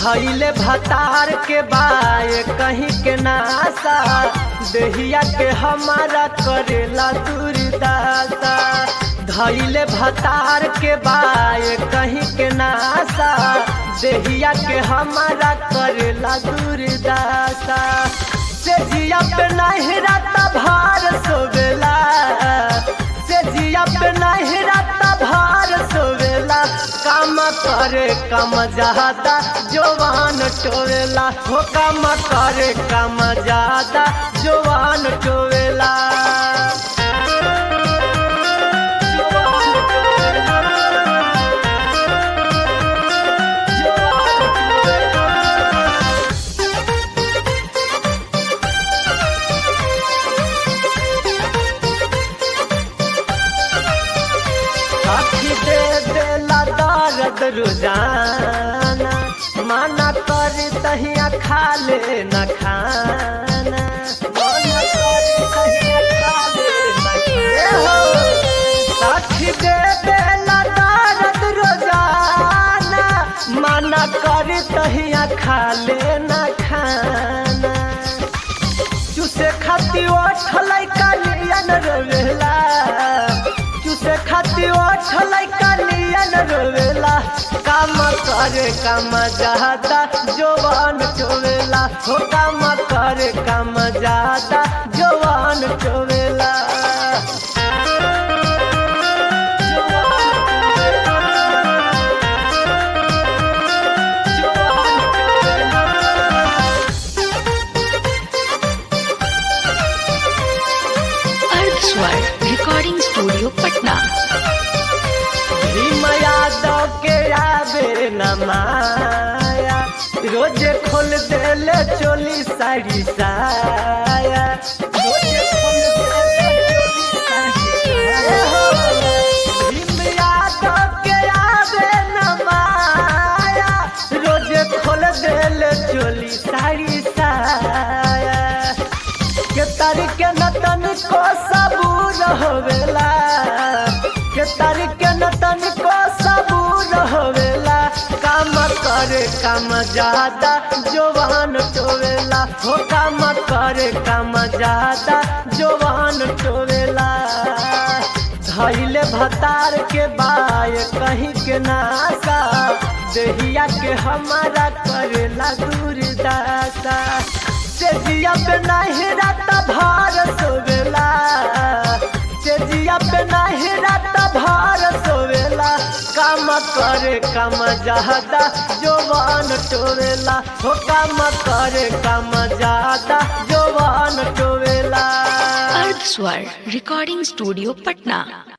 धैले भतार के बाय कहीं के नासा देहिया के हमारा करेला दुर्दासा धैले भतार के बाय कहीं के नासा देहिया के हमारा करेला दुर्दासा से जिया पे नहीं राता भार सोवेला से जिया पे नहीं राता भार सोवेला काम करे कम ज्यादा जवान टोवेला हो काम करे कम ज्यादा जवान टोवेला साथी दे देला दर्द रोजाना माना कर तहिया खा ले न खाना माना कर तहिया खा ले न खाना। साथी दे देला दर्द रोजाना माना कर तहिया खा ले न खाना चुसे खाती ओठलै कालियन रोवेला चुसे खाती ओठलै कालियन रोवेला काम करे काम ज्यादा जवान चोवेला हो काम करे काम ज्यादा जवान चोवेला अर्थ स्वर रिकॉर्डिंग स्टूडियो पटना भीम यादव के आवे न माया रोज खोल देले चोली साड़ी साया रोज खोल देले चोली साड़ी साया। भीम यादव के आवे न माया रोज खोल देले चोली साड़ी साया के तारीख नतन को सबूर होवेला के तारीख नतन को सबूर होवेला काम करे काम ज्यादा जवान टोवेला हो काम करे काम ज्यादा जवान टोवेला धैले भतार के बाय कहीं के नासा देहिया के हमारा करेला दूरदासा से जिया पे नहीं राता भार सोवेला से जिया पे नहीं राता भार सोवेला काम करे काम ज्यादा जवान टोवेला हो काम करे काम ज्यादा जवान टोवेला अर्थ स्वर रिकॉर्डिंग स्टूडियो पटना